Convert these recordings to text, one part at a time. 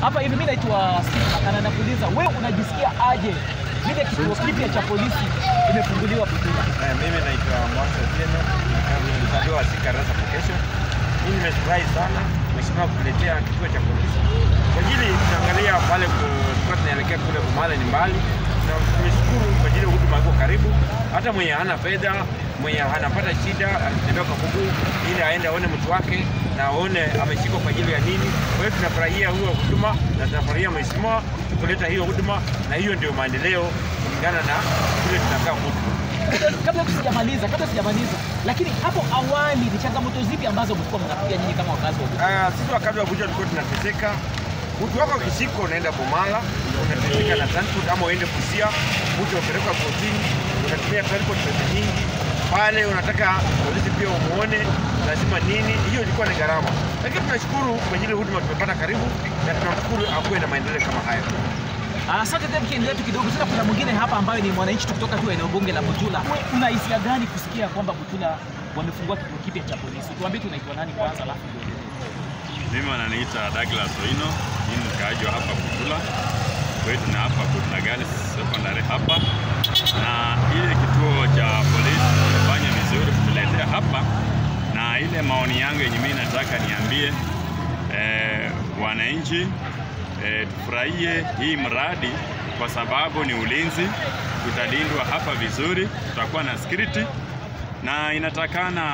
hapa hivi. Mimi naitwa Steve na nakuuliza wewe, unajisikia aje vile kituo kipya cha polisi imefunguliwa Butula? Eh, mimi naitwa Mwasa Otieno, ni mzaliwa wa Thika Rasa Vocation. Mimi nimefurahi sana mheshimiwa kutuletea kituo cha polisi kwa ajili tunaangalia pale ku- tulikuwa tunaelekea kule Bumale ni mbali, na tumeshukuru kwa ajili huduma iko karibu. Hata mwenye hana fedha, mwenye anapata shida, anatembea kwa mguu ili aende aone mtu wake na aone ameshikwa kwa ajili ya nini. Kwa hiyo tunafurahia hiyo huduma na tunafurahia mheshimiwa kuleta hiyo huduma, na hiyo ndio maendeleo kulingana na vile tunakaa huku. Kabla sijamaliza, kabla sijamaliza, lakini hapo awali ni changamoto zipi ambazo mlikuwa mnapitia nyinyi kama wakazi wa Butula? Ah, sisi wakati wa kuja tulikuwa tunateseka. Mtu wako akishikwa unaenda Bomala, unateseka na transport ama uende Busia, mtu upelekwa kotini, unatumia transport pesa nyingi pale, unataka polisi pia umuone, lazima nini, hiyo ilikuwa ni gharama. Lakini tunashukuru kwa ajili ya huduma tumepata karibu, na tunashukuru akuwe na maendeleo kama haya. Ah, Asante tena, tukiendelea tu kidogo tena, kuna mwingine hapa ambayo ni mwananchi tu kutoka tu eneo bunge la Butula. Wewe una hisia gani kusikia kwamba Butula wamefungua kituo kipya cha polisi? Tuambie tu unaitwa nani kwanza, alafu ndio uendelee. Mimi wananiita Douglas Oino, ni mkaaji wa hapa Butula. Kwetu na hapa Butula Girls Secondary hapa, na ile kituo cha polisi kimefanya vizuri kutuletea hapa, na ile maoni yangu yenye mimi nataka niambie eh, wananchi eh, tufurahie hii mradi kwa sababu ni ulinzi, tutalindwa hapa vizuri, tutakuwa na security na inatakana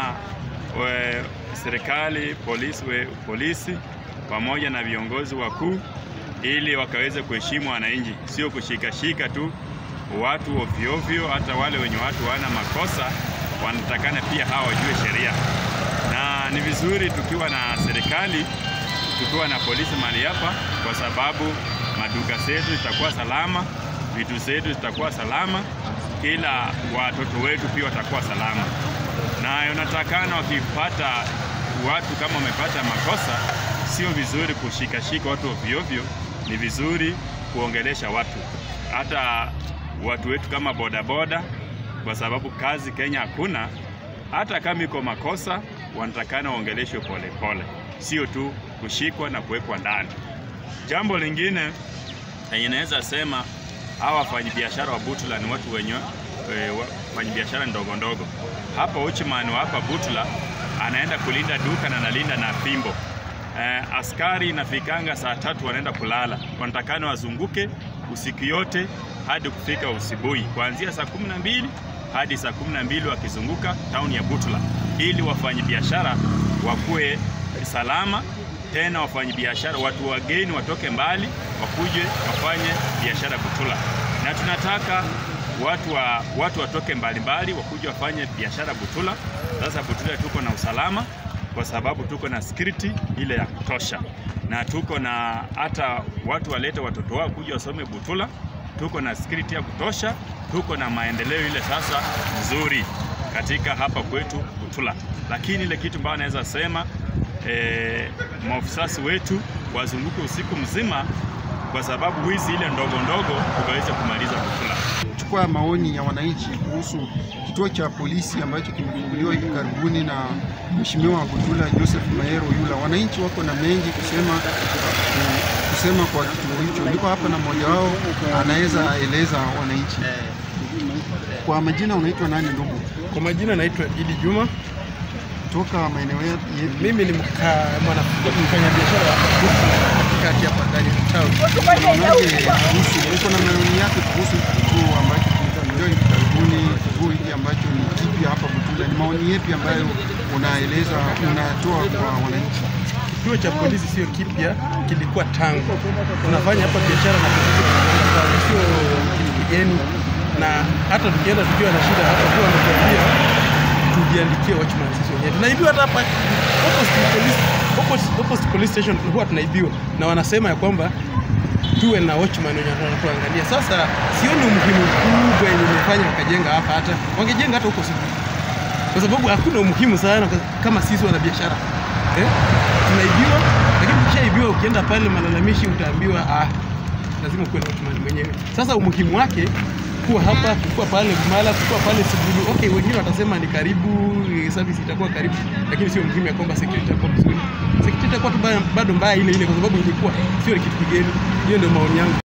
we, serikali polisi, we, polisi pamoja na viongozi wakuu ili wakaweze kuheshimu wananchi, sio kushikashika tu watu ovyo ovyo. Hata wale wenye watu wana makosa wanatakana pia hawa wajue sheria, na ni vizuri tukiwa na serikali tukiwa na polisi mahali hapa, kwa sababu maduka zetu zitakuwa salama, vitu zetu zitakuwa salama, kila watoto wetu pia watakuwa salama. Na unatakana wakipata watu kama wamepata makosa, sio vizuri kushikashika watu ovyo ovyo, ni vizuri kuongelesha watu, hata watu wetu kama bodaboda, kwa sababu kazi Kenya hakuna. Hata kama iko makosa, wanatakana waongeleshwe polepole, sio tu kushikwa na kuwekwa ndani. Jambo lingine yenye naweza sema hawa wafanyabiashara wa Butula ni watu wenye e, wafanyabiashara ndogo ndogo. Hapa Uchman wa hapa Butula anaenda kulinda duka na analinda na fimbo. E, askari inafikanga saa tatu wanaenda kulala, wanatakana wazunguke usiku yote hadi kufika usibuhi, kuanzia saa kumi na mbili hadi saa kumi na mbili wakizunguka tauni ya Butula ili wafanyabiashara wakuwe salama tena wafanyabiashara, watu wageni watoke mbali wakuje wafanye biashara Butula, na tunataka watu, wa, watu watoke mbalimbali wakuje wafanye biashara Butula. Sasa Butula tuko na usalama kwa sababu tuko na security ile ya kutosha, na tuko na hata watu walete watoto wao kuja wasome Butula, tuko na security ya kutosha, tuko na maendeleo ile sasa nzuri katika hapa kwetu Butula, lakini ile kitu ambayo naweza sema e, maofisasi wetu wazunguke usiku mzima, kwa sababu wizi ile ndogo ndogo tukaweza kumaliza Butula. Chukua maoni ya wananchi kuhusu kituo cha polisi ambacho kimefunguliwa hivi karibuni na Mheshimiwa wa Butula Joseph Maero Yula. Wananchi wako na mengi kusema kusema kwa kituo hicho. Niko hapa na mmoja wao anaweza eleza wananchi. Kwa majina unaitwa nani ndugu? Kwa majina naitwa Idi Juma. Toka maeneo yepi? Mimi ni mka- mwana- mfanyabiashara wa katikati hapa ndani ya town. Unaonaje kuhusu, uko na maoni yake kuhusu kituo ambacho kimefunguliwa hivi karibuni, kituo hiki ambacho ni kipya hapa Butula? Ni maoni yepi ambayo unaeleza unatoa kwa wananchi? Kituo cha polisi sio kipya, kilikuwa tangu tunafanya hapa biashara na polisi tunakwenda pale, sio kitu kigeni, na hata tukienda tukiwa na shida hapa kwa wanatuambia tujiandikie watchman sisi wenyewe. Tunaibiwa hata hapa opposite police, opposite, opposite police station huwa tunaibiwa, na wanasema ya kwamba tuwe na watchman wenye wanatuangalia. Sasa sioni umuhimu mkubwa yenye imefanya wakajenga hapa, hata wangejenga hata huko Sugoi kwa sababu hakuna umuhimu sana kwa- kama sisi wana biashara eh? Tunaibiwa, lakini ukishaibiwa ukienda pale malalamishi utaambiwa ah, lazima kuwe na watchman mwenyewe. Sasa umuhimu wake kuwa hapa, kuwa pale Bumala, kuwa pale Suguru. Okay, wengine watasema ni karibu, eh, service itakuwa karibu, lakini sio muhimu ya kwamba security itakuwa vizuri. Security itakuwa tu bado mbaya ile ile, kwa sababu ilikuwa sio kitu kigeni. Hiyo ndio maoni yangu.